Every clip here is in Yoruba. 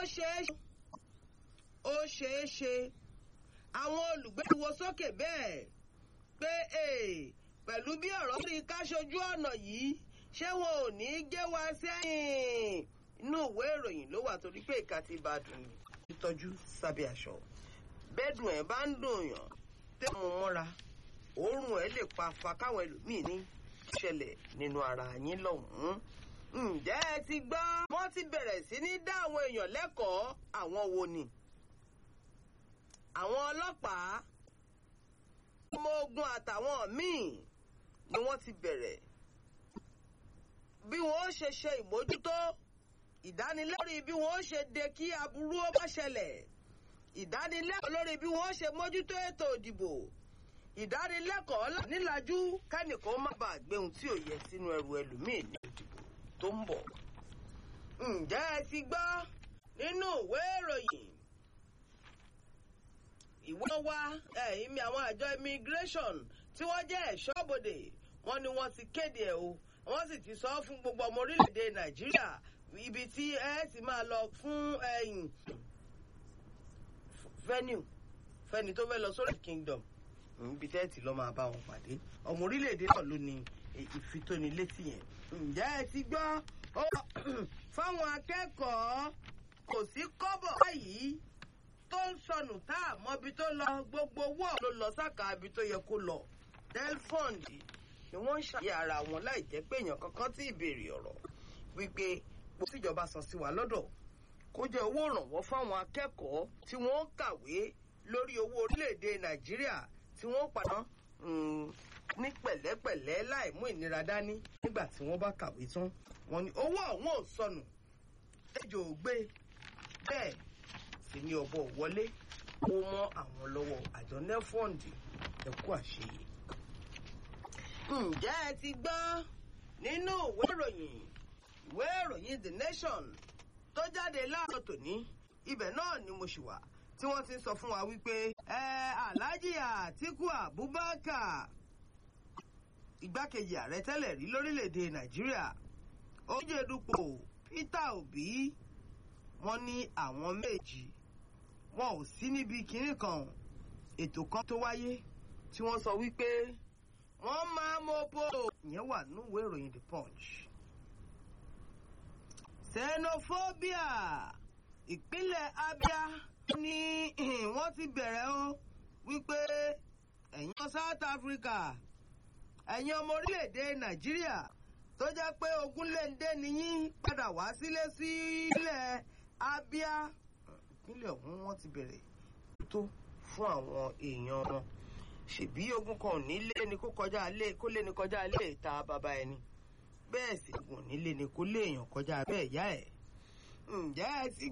ṣeé ṣe ó ṣeé ṣe àwọn olùgbé wo sókè bẹ́ẹ̀ pé pẹ̀lú bí ọ̀rọ̀ rí ká ṣojú ọ̀nà yìí ṣé wọn ò ní í gé wa sẹ́yìn inú ìwé ìròyìn ló wà torí pé ìka ti bá dùn ní ìtọ́jú sábẹ́ aṣọ bẹ́ẹ̀dùn ẹ̀ bá ń dùn yàn tẹ́ mu mọ́ra òórùn ẹ̀ lè pa fa káwọn ẹlòmíì ní ṣẹlẹ̀ nínú ara yín lọ́hùn-ún ǹjẹ́ ẹ ti gbọ́ wọ́n ti bẹ̀rẹ̀ sí ní dá àwọn èèyàn lẹ́kọ̀ọ́ àwọn wo ni àwọn ọlọ́pàá ọmọ ogun àtàwọn míì ni wọ́n ti bẹ̀rẹ̀ bí wọ́n ó ṣe ṣe ìmójútó ìdánilẹ́rìí bí wọ́n ó ṣe de kí aburú ó má ṣẹlẹ̀ ìdánilẹ́kọ̀ọ́ lórí bí wọ́n ó ṣe mójútó ètò ìdìbò ìdánilẹ́kọ̀ọ́ nílájú kẹ́nìkan má bàa gbé ohun tí ò yẹ sínú ẹrù ẹlòmíì ní ìdìbò tó ń bọ̀. ǹjẹ́ ẹ ti gbọ́ nínú ìwé ìròyìn ìwé wa ẹ̀yìn àwọn àjọ immigration tí wọ́n jẹ́ ẹ̀ṣọ́bodè wọ́n ní wọ́n ti kéde ẹ̀ o wọ́n sì ti sọ fún gbogbo ọmọ orílẹ̀-èdè nàìjíríà ibi tí ẹ ti máa lọ fún ẹ̀yìn venue fẹ́ni tó fẹ́ lọ sórí kingdom ibi tẹ́ ti lọ máa bá wọn pàdé ọmọ orílẹ̀-èdè náà ló ní ìfitónilétí yẹn ǹjẹ́ ẹ ti gbọ́ fáwọn akẹ́kọ̀ọ́ kò sí kọ́bọ̀ báyìí tó ń sọnù tá a mọbi tó lọ gbogbo owó ló lọ sáka ibi tó yẹ kó lọ delfond ni wọ́n ń ṣàyẹ ara wọn láì jẹ́ pé èèyàn kankan tí ìbéèrè ọ̀rọ̀ wípé kò síjọba san sí wa lọ́dọ̀ kó jẹ́ owó ìrànwọ́ fáwọn akẹ́kọ̀ọ́ tí wọ́n ń kàwé lórí owó orílẹ̀-èdè nàìjíríà tí wọ́n padà ní pẹ̀lẹ́pẹ̀lẹ́ láì mú ìnira dání nígbà tí wọ́n bá kàwé tán wọ́n ní owó ọ̀hún ò sọnù ejò ò gbé bẹ́ẹ̀ sì ni ọ̀bọ wọlé ó mọ́ àwọn lọ́wọ́ àjọ nefond ẹ̀kú àṣeyẹ. ǹjẹ́ ẹ ti gbọ́ nínú ìwé ìròyìn ìwé ìròyìn the nation tó jáde láàárọ̀ tòní ibẹ̀ náà ni mo ṣì wà tí wọ́n ti ń sọ fún wa wípé ẹ alhaji atiku abubakar igbákejì ààrẹ tẹ́lẹ̀ rí lórílẹ̀‐èdè nàìjíríà oúnjẹ́dupò peter obi wọ́n ní àwọn méjì wọn ò sí níbi kinní kan ètò kan tó wáyé tí wọ́n sọ wípé wọ́n máa mọ́pọ̀ ìyẹn wà núwèé ìròyìn the punch xenophobia ìpínlẹ̀ abia ní wọ́n ti bẹ̀rẹ̀ o wípé ẹ̀yin ọmọ south africa ẹ̀yin ọmọ orílẹ̀-èdè nàìjíríà tó jẹ́ pé ogunléndé nìyí padà wá sílé sílẹ̀ abia ìpínlẹ̀ ọ̀hún wọ́n ti bẹ̀rẹ̀ tó fún àwọn èèyàn wọn ṣèbí ogun kan nílé ni kó kọjá lé kó lé ni kọjá lé ìta bàbá ẹni bẹ́ẹ̀ sì gùn nílé ni kó lé èèyàn kọjá bẹ́ẹ̀ yá ẹ̀ ǹjẹ́ ẹ ti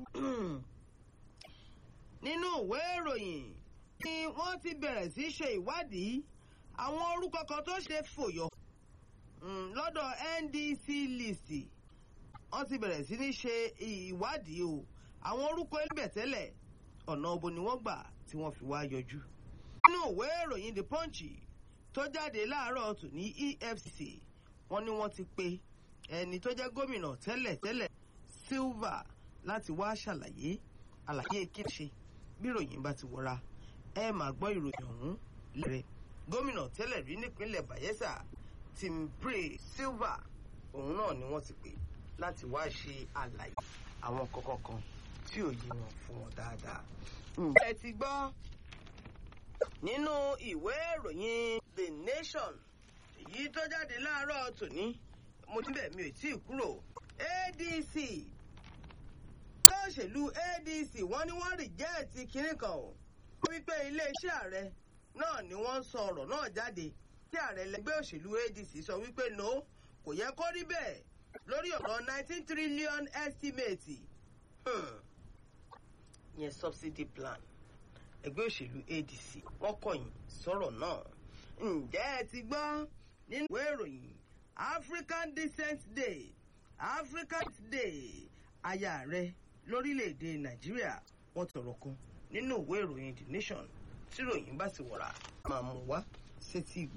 nínú ìwé ìròyìn ni wọ́n ti bẹ̀rẹ̀ sí ṣe ìwádìí àwọn orúkọ kan tó ṣe fòyọ lọ́dọ̀ ndc list wọ́n ti bẹ̀rẹ̀ sí ní ṣe ìwádìí o àwọn orúkọ ẹlẹ́bẹ̀ tẹ́lẹ̀ ọ̀nà òbò ni wọ́n gbà tí wọ́n fi wá yọjú. nínú ìwé ìròyìn the punch tó jáde láàárọ̀ tù ní efcc wọ́n ní wọ́n ti pe ẹni tó jẹ́ gómìnà tẹ́lẹ̀ tẹ́lẹ̀ silva láti wá ṣàlàyé àlàyé kíṣe bí ìròyìn bá ti wọra ẹ máa gbọ́ ìròyìn ọ̀hún lẹ́rẹ̀ gómìnà tẹ́lẹ̀ rí nípínlẹ̀ bayelsa timpre silva òun náà ni wọ́n ti pè láti wá ṣe àlàyé àwọn kọ̀ọ̀kan kan tí ò yé wọn fún wọn dáadáa. ǹjẹ́ ti gbọ́ nínú ìwé ìròyìn the nation èyí tó jáde láàárọ̀ tòní mo ti bẹ̀ mi ò tí ì kúrò adc òṣèlú adc wọ́n ní wọ́n rìjẹ́ẹ̀tì kínní kan o wípé iléeṣẹ́ ààrẹ náà ni wọ́n sọ ọ̀rọ̀ náà jáde tí ààrẹ lẹgbẹ́ òṣèlú adc sọ wípé no kò yẹ kó rí bẹ́ẹ̀ lórí ọ̀rọ̀ nineteen trillion estimate yẹn subsidy plan ẹgbẹ́ òṣèlú adc wọ́n kọ̀yìn sọ̀rọ̀ náà ǹjẹ́ ẹ ti gbọ́ nínú ìwé ìròyìn african decent day african day aya rẹ lórílẹ̀‐èdè nàìjíríà wọ́n tọrọ kan nínú ìwé ìròyìn the nation tí ìròyìn bá ti wọ̀ra máa mú wá sétí ìgbọ́.